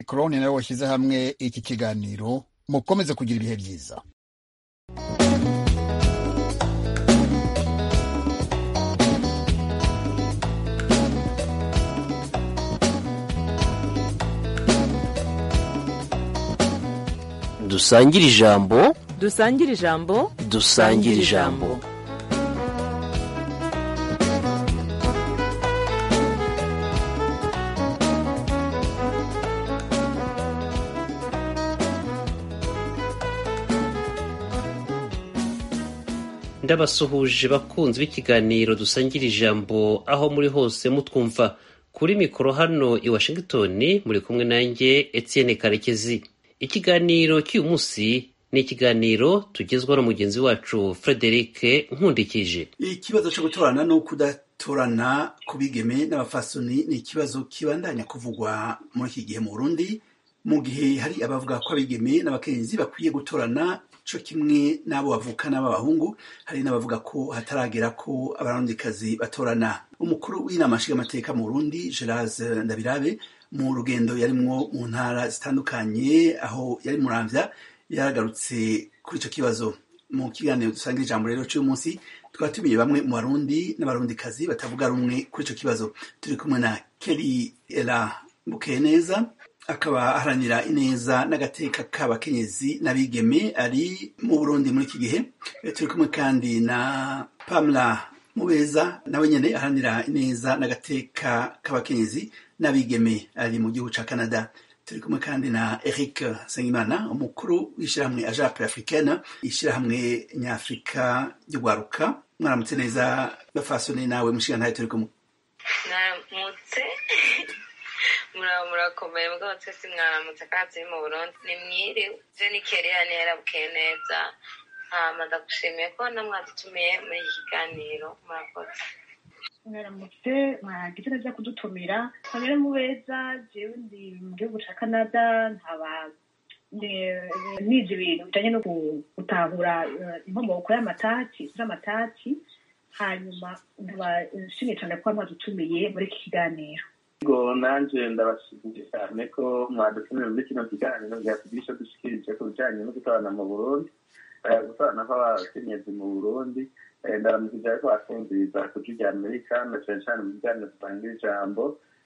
koroni nawe washyize hamwe iki kiganiro mukomeze kugira ibihe byiza dusangire ijambo dusangire ijambo dusangire ijambo ndabasuhuje bakunzi b'ikiganiro dusangira ijambo aho muri hose mutwumva kuri mikoro hano i washington muri kumwe nanjye etienne karekezi ikiganiro cy'uyu munsi ni ikiganiro tugezwaho na mugenzi wacu frederic nkundikije ikibazo cyo gutorana no kudatorana ku bigeme n'abafasoni ni ikibazo kibandanya kuvugwa muri iki gihe mu burundi mu gihe hari abavuga ko abigeme n'abakenyezi bakwiye gutorana co kimwe n'abo bavukana b'abahungu hari n'abavuga ko hataragera ko abarundikazi batorana umukuru w'inama nshingamateka mu burundi gerard ndabirabe mu rugendo yarimwo mu ntara zitandukanye aho yari muramvya yaragarutse kuri ico kibazo mu kiganiro dusanga ijambo rero c'uyu munsi tukaba tumiye bamwe mu barundi n'abarundikazi batavuga rumwe kuri ico kibazo turi kumwe na keri era bukeneza akaba aharanira ineza n'agateka k'abakenyezi n'abigeme ari mu burundi muri iki gihe turi kumwe kandi na pamela mubeza nawe nyene aharanira ineza n'agateka k'abakenyezi n'abigeme ari mu gihugu ca canada turi kumwe kandi na eric nsengimana umukuru w'ishyirahamwe ajape africaine ishyirahamwe nyafurika ry'urwaruka mwaramutse neza bafasone nawe mushigantahe turi kumwe mwaramutse muraba murakomeye mugabo twese mwaramutse kandi turi mu burundi ni mwiriwe je ni kereya ntiyarabuke neza hama ndagushimiye ko namwadutumiye muri iki kiganiro murakoze mwaramutse mwagize neza kudutumira kamere mubeza jewe ndi mu gihugu ca canada nkaba nize ibintu bijanye no gutahura inkomoko y'amatati z'amatati hanyuma nkaba nshimiye cane kuba mwadutumiye muri iki kiganiro ngo nanje ndabashimiye cyane ko mwadutumiye muri kino kiganiro byatugira ico dushikirije ku bijanye no gutorana mu burundi gutorana kw'abakenyezi mu burundi ndaramukije ariko bakumviriza ku jwi rya amerika na cane cane mu biganiro dusangira ijambo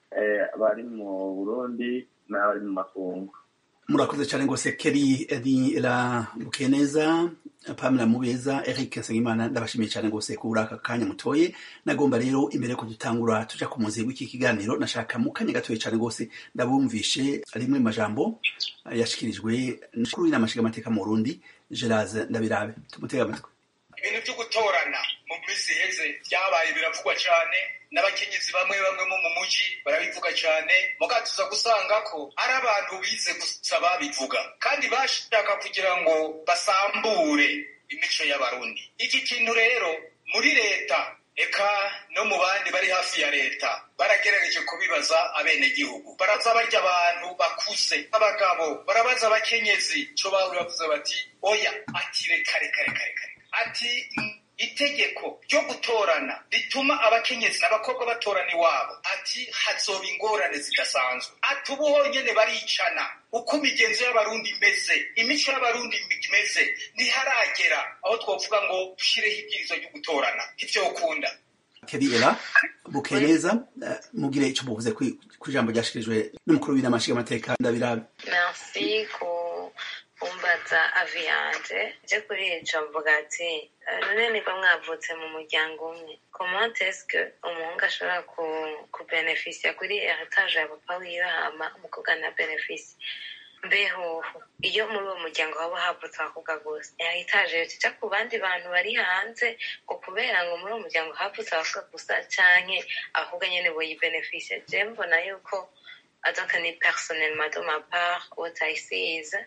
bari mu burundi n'abari mu makungu murakoze cyane rwose keri edi la bukeneza pamela mubeza eric nsengimana ndabashimiye cyane rwose kubura aka kanya mutoye nagomba rero imbere ko dutangura tuja ku muzi w'iki kiganiro nashaka mu kanya gatoye cyane rwose ndabumvishe rimwe mu majambo yashikirijwe n'umukuru w'inama nshingamateka mu burundi gerard ndabirabe tumutega amatwi ibintu byo gutorana mu minsi iheze byabaye biravugwa cyane n'abakenyezi bamwe bamwe bo mu mujyi barabivuga cyane muga tuza gusanga ko ari abantu bize gusa babivuga kandi bashaka kugira ngo basambure imico y'abarundi iki kintu rero muri leta eka no mu bandi bari hafi ya leta baragerageje kubibaza abenegihugu baraza barya abantu bakuze abagabo barabaza abakenyezi co bawe bavuze bati oya ati reka reka reka reka ati itegeko ryo gutorana rituma abakenyezi n'abakobwa batorana iwabo ati hazoba ingorane zidasanzwe ati ubu honyene baricana uko imigenzo y'abarundi imeze imico y'abarundi imeze ntiharagera aho twovuga ngo dushyireho ibwirizwa ryo gutorana ivyokunda keriera bukeneza mugire ico muvuze ku ijambo ryashikirijwe n'umukuru w'inama nshingamateka ndabirabe merci ku kumbaza avi yanje je kuri ico mvuga ati none niko mwavutse mu muryango umwe comment est-ce que umuhungu ashobora kubenefisia kuri heritage ya papa wiwe hama umukobwa na benefisi mbeho iyo muri uwo muryango haba havutse abakobwa gusa heritage yotica ku bandi bantu bari hanze ngo kubera ngo muri uwo muryango havutse abakobwa gusa canke abakobwa nyene boyibenefisia je mbona yuko donc ni personnellement de ma part what I see is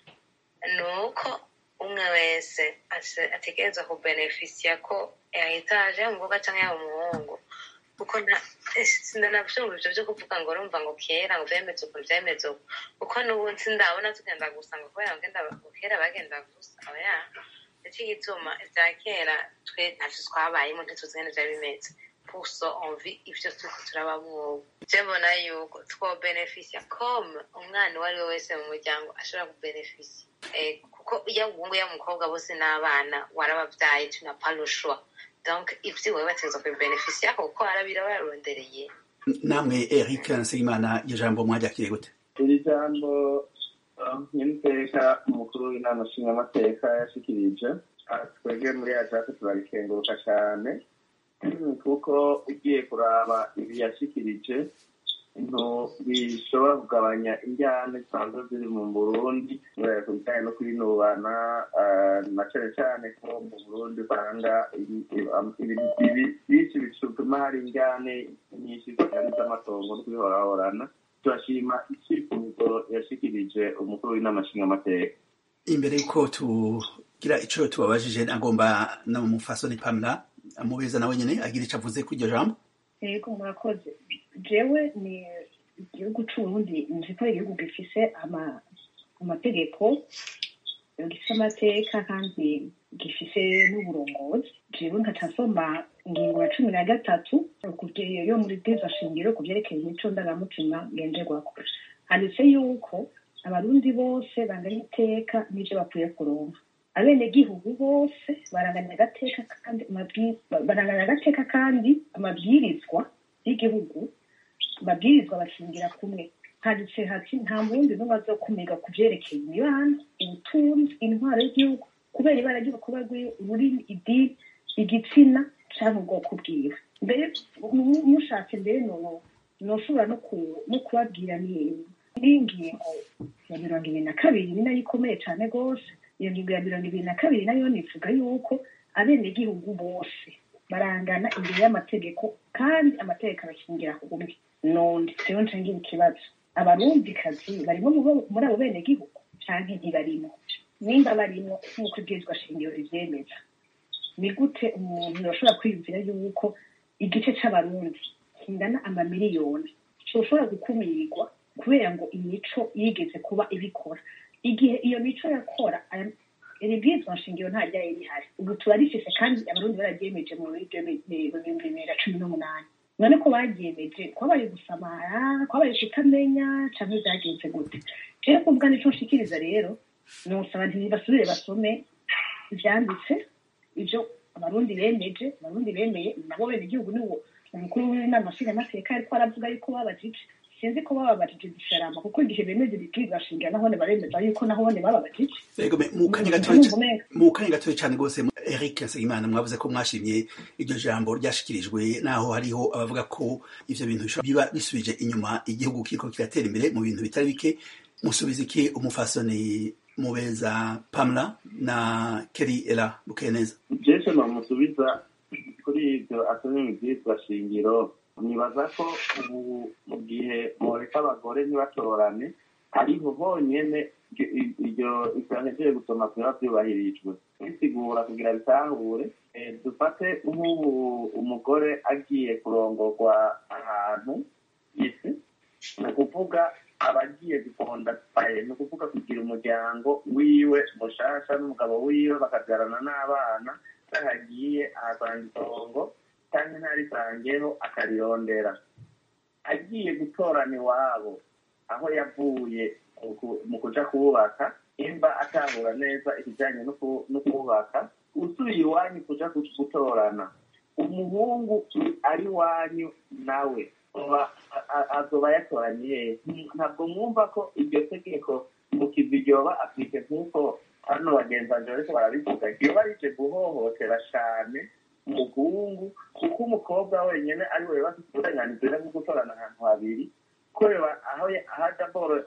ni uko umwe wese ategereza kubenefisiya ko yahitaje umukobwa cyangwa yaba umuhungu kuko sindanavyumva ivyo vyo kuvuga ngo urumva ngo kera ngo vyemeze uku vyemeze uku kuko n'ubu sindabona tugenda gusa ngo kubera ngenda kera bagenda gusa oya ico gituma ivya kera twe ntavyo twabayemo ntituzi ngene vyari bimeze puso envi ivyo turiko turabamwo je mbona yuko twobenefisia comme umwana uwo ari we wese mu muryango ashobora kubenefisia eh, kuko iyo umuhungu iyo umukobwa bose n'abana warabavyaye tu n'as pas le choix donc ivyo wewe bategerezwa kubibenefisia kuko arabira barondereye namwe eric nsengimana iryo jambo mwaryakiriye gute iri jambo nyir'iteka umukuru w'inama nshingamateka yashikirije ah, twebwe muri ajaku turarikenguruka cyane kuko ugiye kuraba ibi yashikirije ibintu bishobora kugabanya injyana zisanzwe ziri mu burundi eh, ku bijyanye no kwinubana ah, na cyane cyane ko mu burundi usanga ibi- ibi- ibintu bibi- byinshi bituma hari injyane nyinshi zitari z'amatongo no kwihorahorana turashima icyifuzo yashikirije umukuru w'inama nshingamateka imbere yuko tugira ico tubabajije nagomba na mufasoni pamela amubeza nawe nyene agira ico avuze kuri iryo jambo yego murakoze jewe ni igihugu c'uburundi nzi ko ari igihugu gifise ama- amategeko gifise amateka kandi gifise n'uburongozi jewe nkaca nsoma ingingo ya cumi na gatatu kuvye- yo muri bwiza shingiro ku vyerekeye imico ndangamutima ngenderwako handitse yuko abarundi bose banganya iteka n'ivyo bakwiye kuronka abenegihugu bose baranganya agateka kandi amabwi- baranganya agateka kandi amabwirizwa y'igihugu amabwirizwa bashingira kumwe handitse hati nta murundi n'umwe azokumirwa ku vyerekeye imibano ubutunzi intwaro y'igihugu kubera ibara ry'urukuba rwiwe ururimi idini igitsina canke ubwoko bwiwe mbere mu- mushatse mbere no- noshobora no ku- no kubabwira ni n'ingingo ya mirongo ibiri na kabiri ni nayo ikomeye cane rwose iyo ngingo ya mirongo ibiri na kabiri nayo nivuga yuko abenegihugu bose barangana imbere y'amategeko kandi amategeko abakingira ku bumwe none rero ncangira ikibazo abarundikazi barimo mu- muri abo benegihugu canke ntibarimo nimba barimo nk'uko ibwirizwa shingiro rivyemeza ni gute umuntu yoshobora kwiyumvira yuko igice c'abarundi kingana amamiliyoni coshobora gukumirwa kubera ngo imico yigeze kuba ibikora igihe iyo mico yakora aya- iri bwirizwa nshingiro nta ryari rihari ubu turarifise kandi abarundi bararyemeje mu bihumbi bibiri na cumi n'umunani none ko baryemeje kwabaye gusamara kwabaye kutamenya canke vyagenze gute jewe kuvuga nico nshikiriza rero nosaba ntibasubire basome ivyanditse ivyo abarundi bemeje abarundi bemeye nabo bene igihugu niwo umukuru w'inama nshingamateka ariko aravuga yuko babajije sinzi ko bababajije igisharama kuko igihe bemeje ibibwirwa shingira nahone baremeza yuko nahone bababajije Ego me mu kanya gatoya Urumva ca- umenga mu kanya gatoya cyane rwose Eric Nsengimana mwavuze ko mwashimye iryo jambo ryashikirijwe naho hariho abavuga ko ivyo bintu bishobora biba bisubije inyuma igihugu kiriko kiratera imbere mu bintu bitari bike musubiza iki umufasoni mubeza Pamela na Kelly Ela Bukeneza jesu nomusubiza kuri ibyo asomye mu byitwa shingiro nibaza ko ubu mu gihe mureka abagore ntibatorane ariho honyene iryo- iryo itahejeje gusoma kuba byubahirijwe bisigura kugira bitahure eh, dufate nk'ubu umugore agiye kurongorwa ahantu isi ni ukuvuga abagiye gukonda ni ukuvuga kugira umuryango wiwe mushasha n'umugabo wiwe bakabyarana n'abana agiye ahasanga itongo cyangwa ntarisangeho akarirondera agiye gutorana iwabo aho yavuye mu ku- mu kuja kubaka imba atahura neza ikijyanye no ku- no kubaka usubiye iwanyu kuja gu- gutorana umuhungu ari iwanyu nawe aba- a- a- azoba yatoraniye ntabwo mwumva ko iryo tegeko mu kivi ryoba afite nk'uko hano bagenzi banje bariko barabivuga ryoba rije guhohotera cane umuhungu kuko umukobwa wenyene ari we bafite uburenganzira bwo gutorana ahantu habiri kureba aho ya- aho aja boro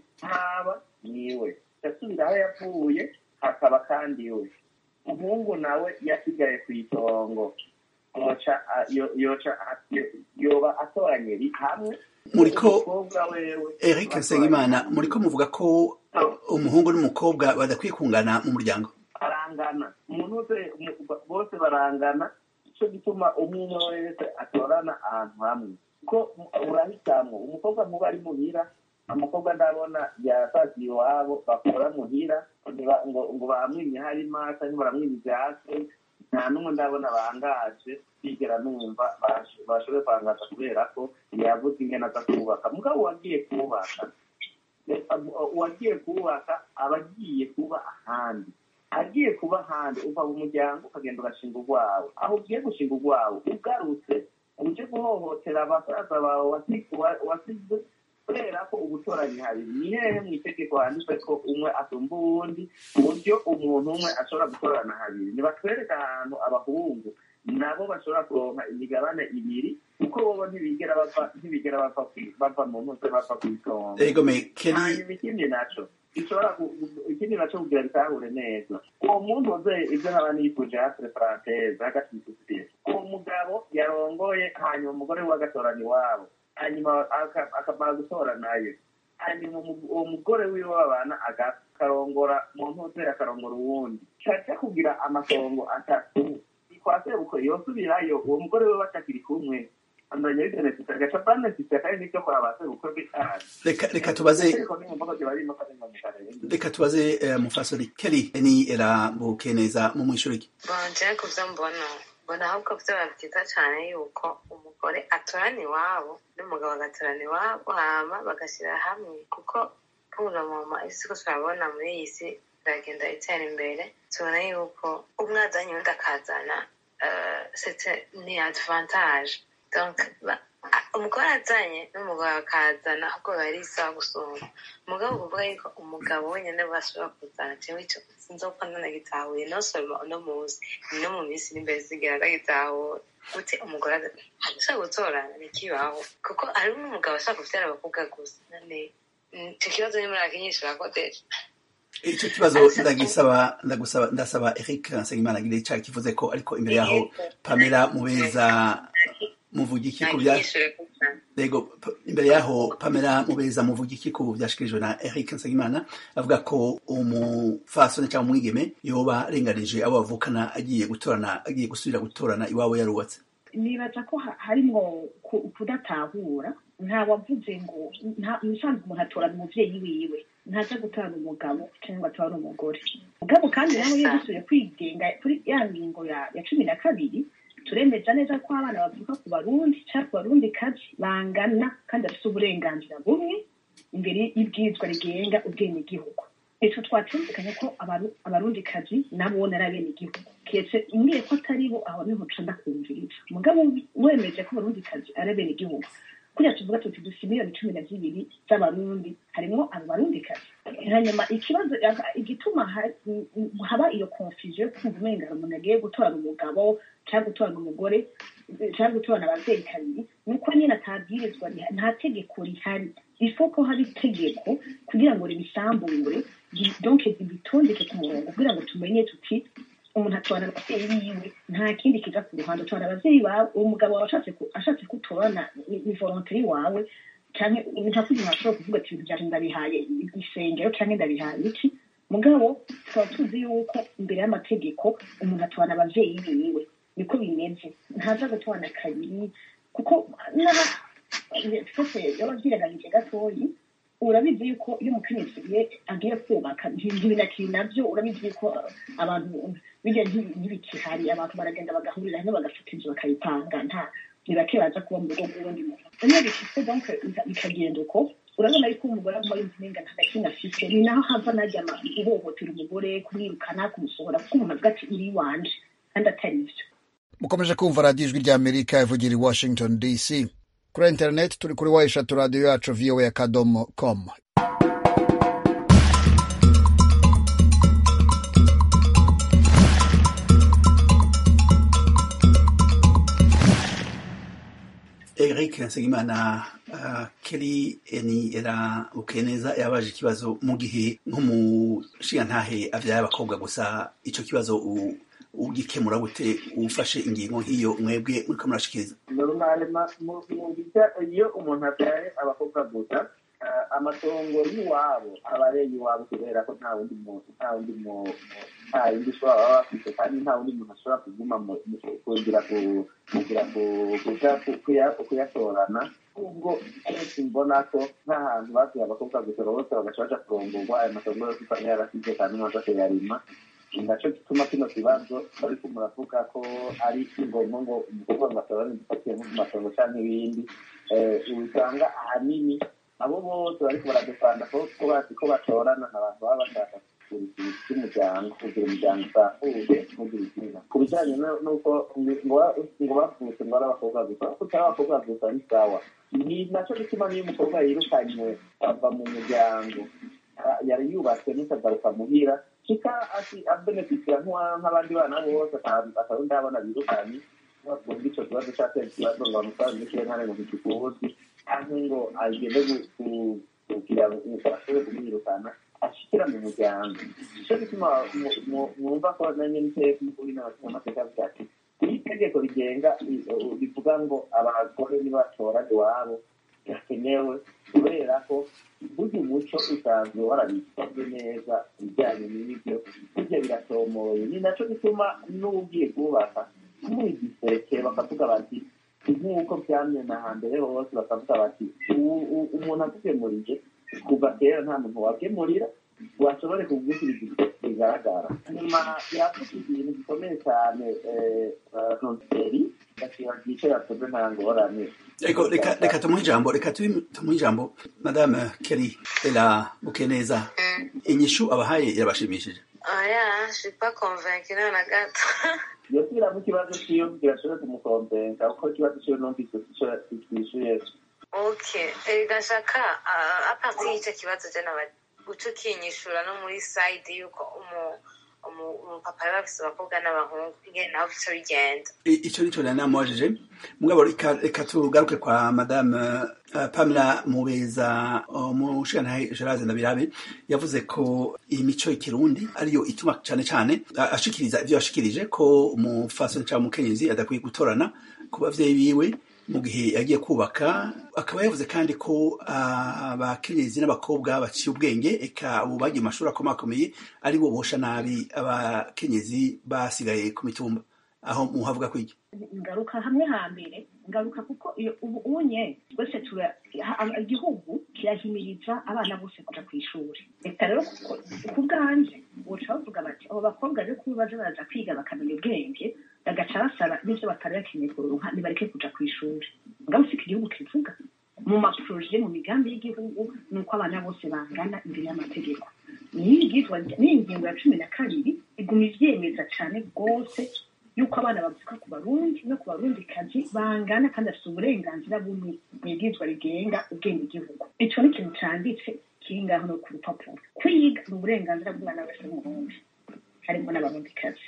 haba niwe yasubira aho yavuye hakaba kandi iwe umuhungu nawe yasigaye ku itongo yoca a- yo- yoca a- yo- yoba atoranye ri- hamwe Muriko umukobwa wewe Eric Nsengimana muriko muvuga ko umuhungu n'umukobwa badakwiye kungana mu muryango barangana umuntu wese umu- bose barangana icyo gituma umwe umwe wese atorana ahantu hamwe ko urahitamwo umukobwa nkuba ari muhira umukobwa ndabona yasasiye iwabo bakora muhira ntiba- ngo ngo baramwimye harima cyangwa baramwimye ivyatsi nta n'umwe ndabona bangaje bigera numva bash- bashoboye kwangaza kubera ko yavuze ingene aza kubaka mugabo uwagiye kubaka eh, uwagiye kubaka aba agiye kuba ahandi agiye kuba ahandi uva mu muryango ukagenda ugashinga urwawe aho ugiye gushinga urwawe ugarutse uje guhohotera abasaza bawe wasi- wa- wasize kubera ko ubutoranyi habiri ni hehe mu itegeko handitswe ko umwe asumba uwundi ku buryo umuntu umwe ashobora gutorana habiri nibatwereka ahantu abahungu nabo bashobora kuronka imigabane ibiri kuko bobo ntibigera bava ntibigera bava kwi- bava mu ntuze bava ku itongo ego me keri hanyuma ikindi naco gishobora gu- gu- ikindi naco kugira bitahure neza uwo muntu uze ibyo nkaba nifuje hasire paranteze hagati y'isosiyete uwo mugabo yarongoye hanyuma umugore we agatorana iwabo hanyuma aka- akamara gutora nayo hanyuma umu- uwo mugore wiwe babana aga- akarongora mu ntuze akarongora uwundi caca kugira amasongo atatu kwa sebuko yosubirayo uwo mugore we batakiri kumwe andanya bibenefita agaca banefita kandi nivyo kwa ba sebuko bitanu reka reka tubaze reka tubaze eh, mufasori keri ni era bukeneza mu mwishuriki bonje ku byo mbona mbona ahubwo byaba byiza cyane yuko umugore atorana iwabo n'umugabo agatorana iwabo hama bagashyira hamwe kuko pura mama isi ko turabona muri iyi si iragenda itera imbere tubona yuko umwe azanye undi akazana eh, c'était ni advantage donc ba- a- umugore azanye n'umugabo akazana ahubwo biba ari isaha gusumba umugabo kuvuga yuko umugabo wenyine bashobora kuzana jewe ico sinzopfa ndanagitahuye no soma uno munsi no mu minsi iri imbere zigera ndagitahura gute umugore ashaka gutorana ntikibaho kuko hari n'umugabo ashaka kuvyara abakobwa gusa none mm, ico kibazo ni muri akinyishura ko deje ico kibazo ndagisaba ndagusaba ndasaba Eric Nsengimana gire cya kivuze ko ariko imbere yaho Pamela Mubeza muvuga iki ku bya akinyishure ko cyane Yego, p- imbere yaho Pamela Mubeza muvuga iki ku byashikirijwe na Eric Nsengimana avuga ko umufasoni cyangwa umwigeme yoba arenganije abo bavukana agiye gutorana agiye gusubira gutorana iwabo yarubatse nibaza ko ha- harimwo ku- kudatahura nta wavuze ngo nta musanzwe umuntu atorana umuvyeyi wiwe ntaza gutorana umugabo cyangwa atorana umugore mugabo kandi nawe iyo dusubiye kwigenga kuri ya ngingo ya ya cumi na kabiri turemeza neza ko abana bavuka ku barundi cyangwa ku barundi kazi bangana kandi bafite uburenganzira bumwe imbere y'ibwirizwa rigenga ubwenegihugu ico twatumvikanye ko abaru- abarundikazi nabo ari abenegihugu ketse ngiye ko atari bo aho niho nca ndakumviriza mugabo wemeje ko abarundikazi ari abenegihugu kuriya tuvuga tuti dufite miliyoni cumi na zibiri z'abarundi harimwo abo barundikazi hanyuma ikibazo igituma ha- m- m- haba iyo confusion yo kumva umenga umuntu agiye gutorana umugabo cyangwa gutorana umugore cyangwa gutorana abavyeyi kabiri nuko nyine atabwirizwa riha- nta tegeko rihari ifo ko haba itegeko kugira ngo ribisambure ri- donc ribitondeke ku murongo kugira ngo tumenye tuti umuntu atorana abavyeyi biwe nta kindi kiza ku ruhande atorana abavyeyi bawe uwo mugabo wawe ashatse ku- ashatse kutorana ni ni volonteri wawe canke nta kundi umuntu ashobora kuvuga ati ibintu vyanje ndabihaye isengero canke ndabihaye iki mugabo tukaba tuzi yuko imbere y'amategeko umuntu atorana abavyeyi biwe niko bimeze ntaza gutorana kabiri kuko n'aba twese yaba vyiraganyije gatoyi urabizi yuko iyo umukenyezi ye agiye kubaka ntibinakiri navyo urabizi yuko abantu bijya ntibikihari abantu baragenda bagahurira hamwe bagafata inzu bakayipanga nta ni bake baza kuba mu rugo rw'uwundi muntu iyo bishitse donc bikagenda uko urabona yuko umugore aguma yumva umenga nta gakintu afise ni naho hava najya ihohotera umugore kumwirukana kumusohora kuko umuntu avuga ati iri wanje kandi atari ivyo mukomeje kumva radiyo ijwi ry'amerika ivugira i washington dc kuri interineti turi kuri wa eshatu radiyo yacu voa akadomo com Eric Nsengimana uh, Kelly eni era ukeneza yabaje ikibazo mu gihe nk'umushingantahe avyaye abakobwa gusa ico kibazo u- ugikemura gute ufashe ingingo nk'iyo mwebwe muriko murashikiriza normalema mu bijya iyo umuntu abyaye abakobwa gusa eh, amatongo y'iwabo aba ari iwabo kubera ko nta wundi muntu nta wundi mu- mu- nta yindi ushobora baba bafite kandi nta wundi muntu ashobora kuguma mu- mu- kugira ku- kugira ku- kuja ku- kuya- kuyatorana ubwo kenshi mbona ko nk'ahantu batuye abakobwa gusa bose bagaca baja kurongorwa ayo matongo yose usanga yarasize kandi umuntu adashobora yarima nacyo gituma kino kibazo ariko muravuga ko ari ngombwa ngo umukobwa ngo atorane igifatiye mu matongo cyangwa ibindi usanga ahanini abo bose bariko baradefanda ko bazi ko batorana n'abantu baba bashaka kugira ikintu cy'umuryango kugira umuryango usambuye kugira izina ku bijyanye n'uko ngo bavutse ngo ari abakobwa gusa kuko utari abakobwa gusa ni sawa ni nacyo gituma niyo umukobwa yirukanywe ava mu muryango yari yubatse n'ikagaruka muhira kika ati abenefitira nk'abandi bana bose akaba ndabona birukanye bakunda icyo kibazo cyatera ikibazo ngo bamusange n'ikirentare mu gikuzi cyangwa ngo agende kugira ngo ashobore kumwirukana ashikira mu muryango nicyo gituma mwumva ko nanjye n'iteka muri n'amateka avuga ati iri tegeko rigenga rivuga ngo abagore nibatora iwabo birakenewe kubera ko burya umuco usanzwe warabisabwe neza ibijyanye n'ibyo burya biratomoye ni nacyo gituma n'ugiye kubaka muri giseke bakavuga bati nk'uko byamye na hambere hose bakavuga bati umuntu agugemuriye kuva kera nta muntu wagemurira washobore kugushyira bigaragara nyuma yavuze ibintu bikomeye cyane ronseri gakiba byicaye yakoze nta ngorane ariko reka reka tumuhe ijambo reka tumuhe ijambo madame keri ela bukeneza inyishu abahaye irabashimishije oya je suis pas convaincue na gato yosubiramo ikibazo ciyo kugira ashobore kumukombenga kuko ikibazo ciyo numvise twishuye ok gashaka apartir y'icyo kibazo je naba uca ukinyishura no muri side y'uko umupapa yaba afise abakobwa n'abahungu ingene naho bica bigenda icyo nicyo nari namubajije mugabo reka tugaruke kwa madame pamela mubeza umushirantahe gerard ndabirabe yavuze ko iyi mico y'ikirundi ariyo ituma cyane cyane ashikiriza ibyo yashikirije ko umufasoni cyangwa umukenyezi adakwiye gutorana ku bavyeyi biwe mu gihe yagiye kubaka akaba yavuze kandi ko abakenyezi n'abakobwa baciye ubwenge eka ubu bagiye mu mashuri akomakomeye ari bo bosha nabi abakenyezi basigaye ku mitumba aho muhavuga ko iki ngaruka hamwe hambere ngaruka kuko ubu unye twese igihugu kirahimiriza abana bose kuja ku ishuri reka rero ku bwanje uca bavuga bati abo bakobwa rero kuba baza baraza kwiga bakamenya ubwenge bagaca basaba n'ivyo batari bakeneye kuronka nibareke kuja ku ishuri ngabo siko igihugu kivuga mu maproje mu migambi y'igihugu ni uko abana bose bangana imbere y'amategeko niyi ngingo ya cumi na kabiri iguma ivyemeza cane rwose yuko abana bavuka ku barundi no ku barundikazi bangana kandi bafite uburenganzira bumwe mu ibwirizwa rigenga ubwenge igihugu ico ni ikintu canditse kiri ngaho no ku rupapuro kwiga ni uburenganzira bw'umwana wese w'umurundi harimo n'abarundikazi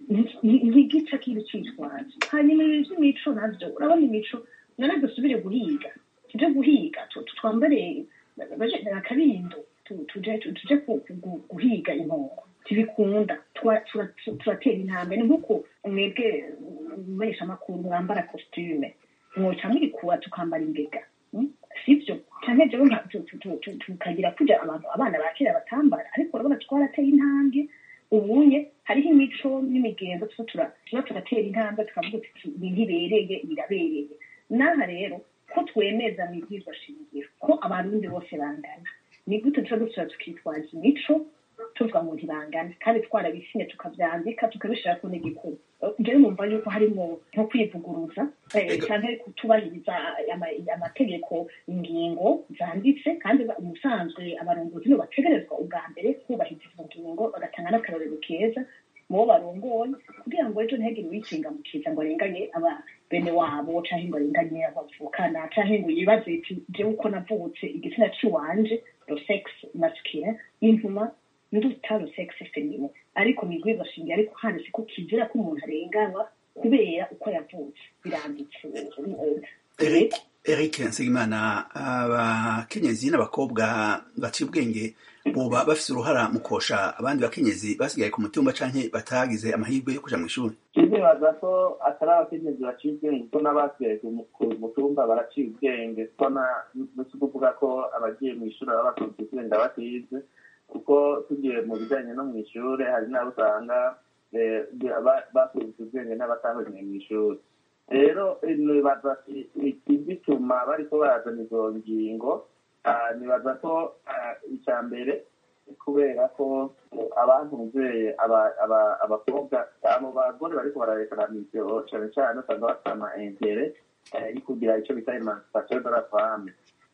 ntigica kiri citwaza hanyuma ibi vy'imico navyo urabona imico none dusubire guhiga tuje guhiga twambare akarindo tuje guhiga impongo tibikunda turatera intambwe ni nk'uko mwebwe mubesha amakuru mwambara kositume mwoca mwikuba tukambara imbega sivyo canke jewe tukagira kuja abantu abana ba kera batambara ariko urabona twarateye intambwe ubunye hariho imico n'imigenzo tuba turatera intambwe tukavuga tuti ibi ntibereye birabereye n'aha rero ko twemeza mu ibwirizwa shingiro ko abarundi bose bangana ni gute tuba dusubira tukitwaza imico tuvuga ngo ntibangana kandi twarabisinye tukabyandika tukabishira ku n'igikuru njyewe numva yuko harimo nko kwivuguruza cyangwa kutubahiriza amategeko ingingo zanditse kandi umusanzwe abarongozi nibo bategerezwa ubwa mbere kubahiriza izo ngingo bagatanga n'akarorero keza mu bo barongoye kugira ngo ejo ntihagire uwikingamukiza ngo arenganye aba bene wabo canke ngo arenganye abavukana canke ngo yibaze iti jewe uko navutse igitsina ciwanje lo sex masculine intuma nduta lo sex femine ariko migwiza shinge ariko handitse ko kizira ko umuntu arenganywa kubera uko yavutse biranditse Eric Eric Nsengimana abakenyezi n'abakobwa baciye ubwenge boba bafise uruhara mu kosha abandi bakenyezi basigaye ku mutumba canke batagize amahirwe yo kuja mu ishuri ndibaza ko atari abakenyezi baciye ubwenge kuko n'abasigaye ku mutumba baraciye ubwenge ko si kuvuga ko abagiye mu ishuri baba bakunze ubwenge batize kuko tugiye mu bijyanye no mu ishuri hari n'abo usanga bakunze ubwenge n'abatahuriye mu ishuri rero nibaza igituma bariko barazana izo ngingo nibaza ko icya mbere kubera ko abantu muzeye abakobwa abo bagore bariko bararekana ivyo cane cane usanga bafite ama intere yo kugira ico bita emancipation de la femme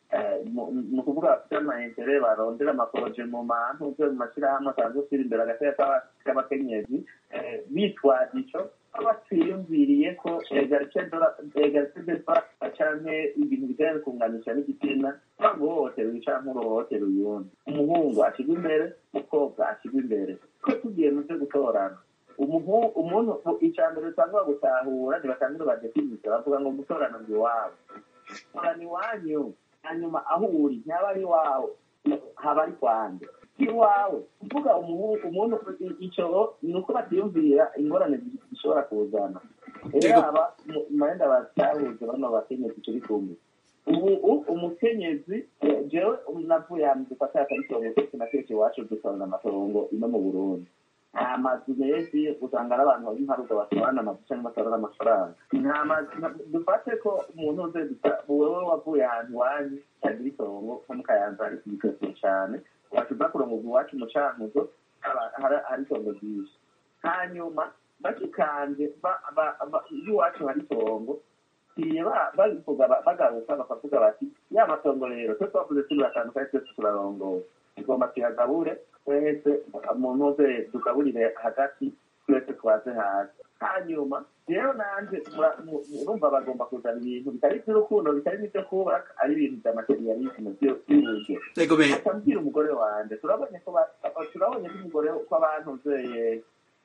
ni ukuvuga bafite ama intere barondera amaporoje mu mantu vyo mu mashirahamwe asanzwe usira imbere agateka k'abakenyezi bitwaza ico batiyumviriye ko egarite de fa canke ibintu bijanye kunganisha n'igitsina cyangwa uhohotera uyu canke uruhohotera uyundi umuhungu ashigwa imbere umukobwa ashigwa imbere ko tugiye mu vyo gutorana umuntu ica mbere usanga gutahura ntibatangire badefinize bavuga ngo gutorana ngo iwabo torana iwanyu hanyuma aho uri ntihaba ari iwawe haba ari kwande iwawe kuvuga umuntu icyo ni uko batiyumvira ingorane zishobora kuzana rero aba mayenda batahuze bano bakenyezi turi kumwe ubu umukenyezi jewe navuye ahantu dufata akaritongo kenshi na kenshi iwacu dutorana amatongo ino mu burundi nta mazu menshi usanga ari abantu bari nkaruga batorana amazu cyangwa batorana amafaranga nta mazu dufate ko umuntu uze wowe wavuye ahantu iwanyu utagira itongo nko mu kayanza ari kubikoseye cyane washiza kurongoza iwacu mu cankuzo hari itongo ryinshi hanyuma bakikanje iwacu hari itongo iye babivuga bagaruka bakavuga bati ya matongo rero twe twavuze turi batandukanye twese turarongoza tugomba tuyagabure twese umuntu uze tugaburire hagati twese twaze hasi hanyuma rero nanje urumva bagomba kuzana ibintu bitari iby'urukundo bitari n'ibyo kubaka ari ibintu bya materialisme by'uburyo akabwira umugore wanje turabonye ko turabonye ko umugore ko abantu uzeye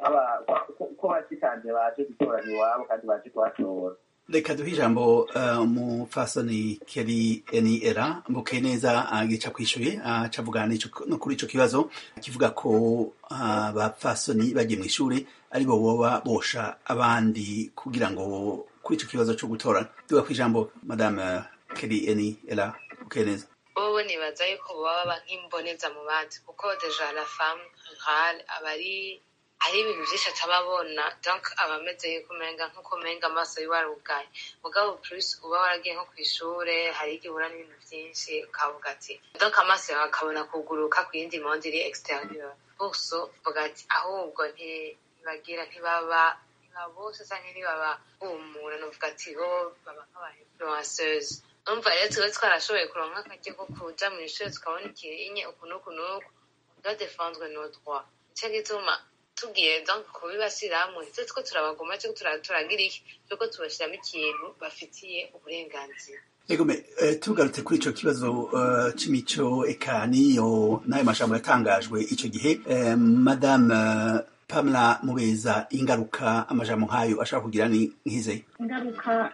ko bashikanje baje gutorana iwabo kandi baje kuhatora reka duhe ijambo umupfasoni keri eni era mbuke neza gica kwishuye aca avugana no kuri ico kibazo kivuga ko abapfasoni bagiye mu ishuri ari bo boba bosha abandi kugira ngo kuri ico kibazo co gutorana duga ku ijambo madame keri eni era mbuke neza bobo nibaza yuko baba nk'imboneza mu bandi kuko deja la femme rurale aba ari hari ibintu byinshi atababona donc aba ameze kumenga nk'uko umenga amaso yiwe arugaye mugabo plus uba waragiye nko ku ishure hari igihe uhura n'ibintu byinshi ukavuga ati donc amaso yawe akabona kuguruka ku yindi monde iri exterieur buso uvuga ati ahubwo ntibagira ntibaba bose cyangwa ntibaba humura nuvuga ati bo baba nk'aba influenceuse umva rero tuba twarashoboye kuronka akaryo ko kuja mu ishuri tukabona ikirinye uku n'uku n'uku doit défendre nos droits nicyo gituma tugiye donc kubibashyirahamwe ndetse two turabagoma cyo turagira iki cyuko tubashyiramo ikintu bafitiye uburenganzira egome tugarutse kuri ico kibazo c'imico eka niyo n'ayo majambo yatangajwe ico gihe madame pamela mubeza ingaruka amajambo nk'ayo ashobora kugira ni nk'ize ingaruka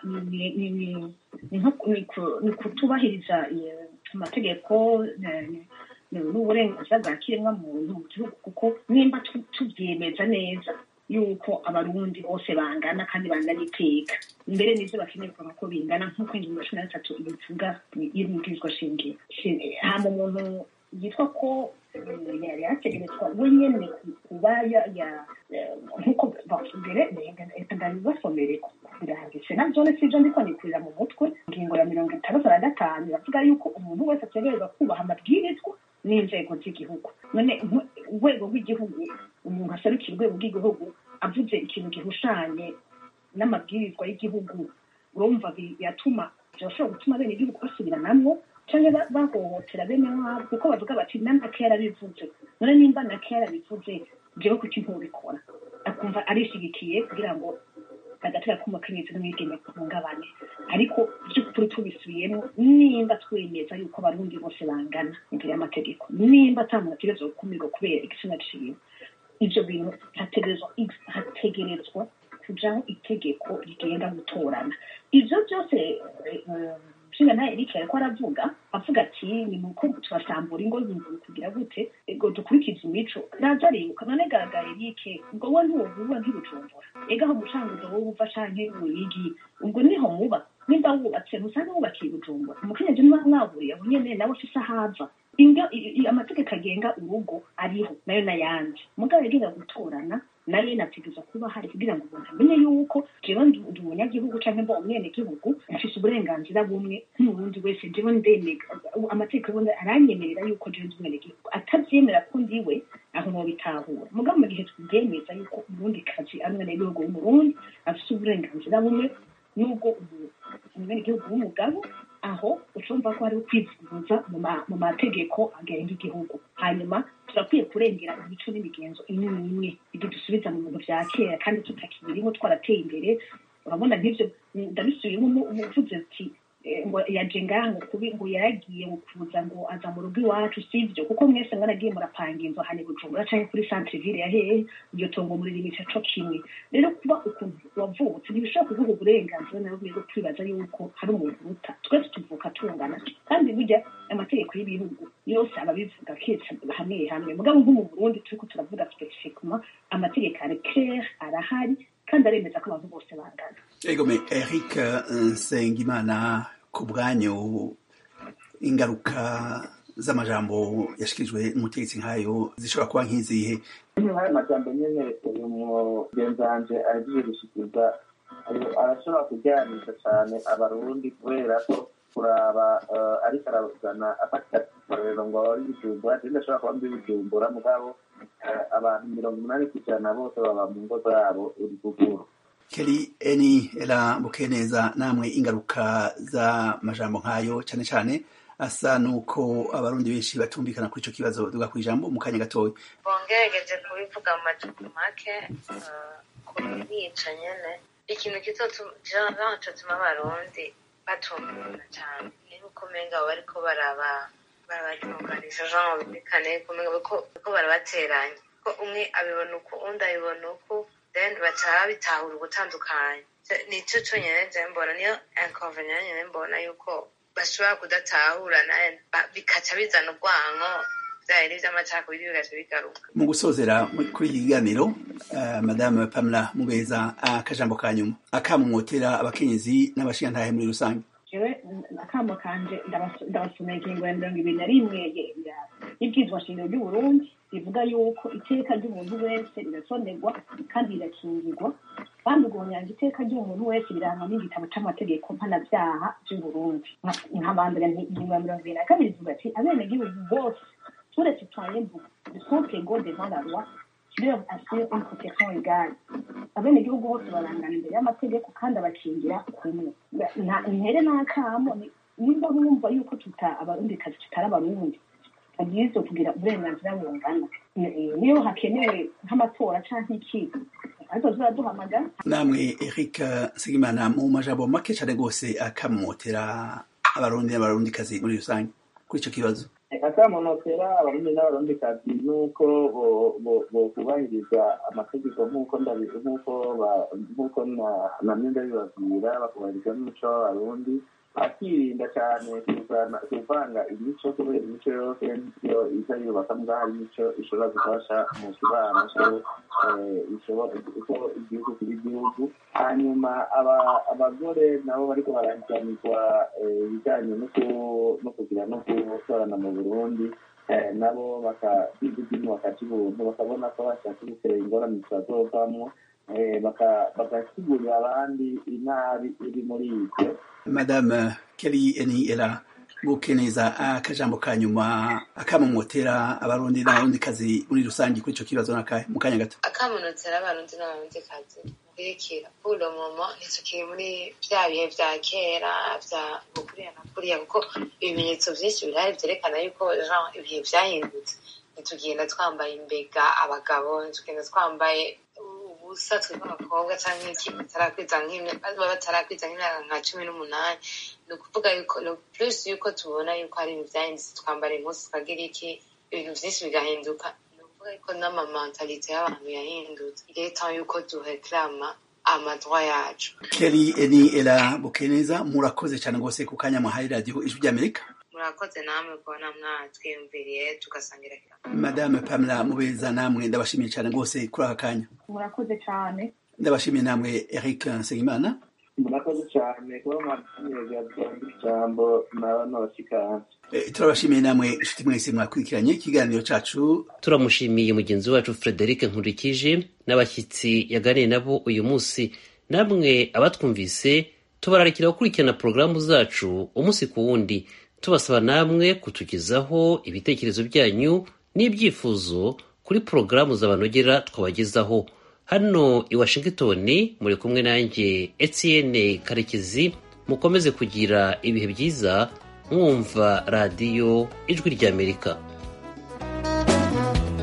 ni kutubahiriza amategeko n'uburenganzira bwa kiremwa muntu mu gihugu kuko nimba tubyemeza neza yuko abarundi bose bangana kandi bangana iteka mbere n'ivyo bakeneye kuvuga ko bingana nk'uko ingingo cumi na gatatu ibivuga y'ibwirizwa shingiro hama umuntu yitwa ko yari yategerezwa we nyene kuba nk'uko mbere ndabibasomere birahagije na vyone sivyo ndiko nikurira mu mutwe ingingo ya mirongo itandatu na gatanu iravuga yuko umuntu wese ategerezwa kubaha amabwirizwa n'inzego z'igihugu none urwego rw'igihugu umuntu aserukira urwego rw'igihugu avuze ikintu gihushanye n'amabwirizwa y'igihugu urumva biratuma birashobora gutuma bene igihugu basubiranamwo cyangwa bahohotera bene wabo kuko bavuga bati nanake yarabivuze none nimba nake yarabivuze jewe kuki ntubikora akumva arishigikiye kugira ngo agatera k'umukenyezi n'umwigeme guhungabane ariko by'ukuri tubisubiyemo nimba twemeza yuko abarundi bose bangana imbere y'amategeko nimba ata muntu ategerezwa gukumirwa kubera igitsina ciwe ivyo bintu hategerezwa kujaho itegeko rigenga gutorana ivyo byose nshinga nawe erike ariko aravuga avuga ati ni muko turasambura ingo kugira gute ego dukurikize imico naza aribuka none garagara erike ubwo we ntiwovuba nk'ibujumbura ega aho umucanguzo wowe uva canke uyigi ubwo niho muba nimba wubatse ntusange wubakiye ibujumbura umukenyezi niba mwaburiye aho nyene nawe ufise ahava amategeko agenga urugo ariho nayo n'ayandi mugabo yagenga gutorana nayo nategereza kuba hari kugira ngo umuntu amenye yuko jewe ndi ndi umunyagihugu canke mba umwenegihugu mfise uburenganzira bumwe nk'uwundi wese jewe ndemega amategeko y'ubundi aranyemerera yuko jewe ndi umwenegihugu atavyemera ko ndiwe aho nobitahura mugabo mu gihe tubyemeza yuko umurundi kazi ari umwenegihugu w'umurundi afise uburenganzira bumwe n'ubwo umu- umwenegihugu w'umugabo aho ucumva ko hariho kwivuguruza mu ma- mu mategeko agenga igihugu hanyuma turakwiye kurengera imico n'imigenzo imwe n'imwe idusubiza mu bintu vya kera kandi tutakibirimo twarateye imbere urabona nk'ivyo ndabisubiyemo umuvuze ati eh, ngo yaje ngaha ngo kubi ngo yaragiye ngo kuza ngo aza mu rugo iwacu sivyo kuko mwese mwaragiye murapanga inzu hane bujumbura canke kuri centre ville ya hehe iryo tongo muririmica co kimwe rero kuba ukuntu wavutse ntibishobora kuvuga uburenganzira nawe bwo kwibaza yuko hari umuntu uruta twese tuvuka tungana kandi burya amategeko y'ibihugu yose ababivuga ketse hamwe hamwe mugabo nko mu burundi turiko turavuga specifiquement amategeko ari clair arahari kandi aremeza ko abantu bose bangana egome eric eh, nsengimana ku bwanyu ingaruka z'amajambo yashikirijwe n'umutegetsi nk'ayo zishobora kuba nk'izihe nk'ayo majambo nyene uyu mugenzi wanje ahejeje gushikiriza ayo- arashobora kuryanisha cane abarundi kubera ko kuraba eh, ariko arabazana afata akarorero ngo ari bujumbura je ndashobora kuba mbi bujumbura mugabo eh, abantu mirongo umunani kw'ijana bose baba mu ngo zabo uri kuguru keri eni era bukeneza namwe ingaruka z'amajambo nk'ayo cyane cyane asa nuko abarundi benshi batumvikana kuri ico kibazo duga ku ijambo mu kanya gatoya bongerageje kubivuga mu macupa make eh, kubica nyene ikintu kizotuma abarundi batumvikana cyane ni uko umenga bariko baraba barabatunganisha jean bumvikane kumenga bariko barabateranya ko umwe abibona uku undi abibona uku then baca bitahura ugutandukanya nico conyene je mbona niyo inconvenient nyene mbona yuko bashobora kudatahura naye ba- bikaca bizana urwanko vyari n'ivy'amacakubiri bigaca bigaruka mu gusozera mu- kuri iki kiganiro eh, madame pamela mubeza akajambo ka nyuma akamumwotera abakenyezi n'abashingantahe muri rusange jewe akamo kanje ndabas- ndabasomera ingingo ya mirongo ibiri na rimwe ye- ya- y'ibwirizwa shingiro ry'uburundi rivuga yuko iteka ry'umuntu wese rirasonerwa kandi rirakingirwa kandi ugonyanga iteka ry'umuntu wese rirangwa n'igitabo c'amategeko mpanavyaha vy'uburundi Nka- nkabandanya nti ingingo ya mirongo ibiri na kabiri ivuga ati abenegihugu bose turetse twayemvuga de sont égaux devant la loi qui leur assure une protection égale abenegihugu bose barangana imbere y'amategeko kandi abakingira kumwe nta intere n'akamo ni- nimba mwumva yuko tuta abarundi kazi tutari abarundi abwirizwa kugira uburenganzira bungana Eh, niyo hakenewe nk'amatora canke iki ariko ziraduhamagara namwe eric nsengimana mu majambo make cyane rwose akamumwotera abarundi n'abarundikazi muri rusange kuri ico kibazo akamunotera abarundi n'abarundikazi nuko bo- bo- bokubahiriza amategeko nk'uko ndabi- nk'uko ba- nk'uko na- namwe ndabibabwira bakubahiriza n'umuco w'abarundi akirinda cyane kuzana- kuvanga imico kubera imico yose niyo iza yubaka mbwa hari imico ishobora gufasha mu kibano so eh, ishobora- uko igihugu kiba igihugu hanyuma aba- abagore nabo bariko barahiganirwa eh, ibijanye no ku- no kugira no gutorana mu burundi eh, nabo bakakwiga idini bakaca ibuntu bakabona ko bashaka gutera ingorane zitazovamwo eh, baka- bagasigurira abandi inabi iri muri ivyo madame keri eni era bukeneza akajambo ka nyuma akamumwotera abarundi n'abarundikazi muri rusange kuri ico kibazo nakahe mu kanya gato akamunotera abarundi n'abarundikazi kurikira uno momo ntitukiri muri vya bihe vya kera vya bukuriya na kuriya kuko ibimenyetso vyinshi birahari vyerekana yuko jean ibihe vyahindutse ntitugenda twambaye imbega abagabo ntitugenda twambaye ubusa twebwe abakobwa canke iki batarakwiza nk'imya- baba batarakwiza nk'imyaka nka cumi n'umunani ni ukuvuga yuko no plus yuko tubona yuko hari ibintu vyahindutse twambara impuzu tukagira iki ibintu vyinshi bigahinduka ni ukuvuga yuko n'amamantalite y'abantu yahindutse il est temps yuko dureklama amadroit yacu keri eni era bukeneza murakoze cyane rwose ku kanya mwahaye radiyo ijwi ry'amerika murakoze namwe kubona mwatwiyumviriye tugasangira kira madame pamela mubeza namwe ndabashimiye cyane rwose kuri aka kanya murakoze cane ndabashimiye namwe eric nsengimana murakoze cyane kuba mwadutumiriza byombi ijambo na bano bashikanje turabashimiye namwe inshuti mwese mwakurikiranye ikiganiro cacu turamushimiye mugenzi wacu frederic nkurikije n'abashyitsi yaganiye nabo uyu munsi namwe abatwumvise tubararikira gukurikirana porogaramu zacu umunsi ku wundi tubasaba namwe kutugezaho ibitekerezo byanyu n'ibyifuzo kuri porogaramu zabanogera twabagezaho hano i washington muri kumwe nanjye etienne karekezi mukomeze kugira ibihe byiza mwumva radiyo ijwi ry'amerika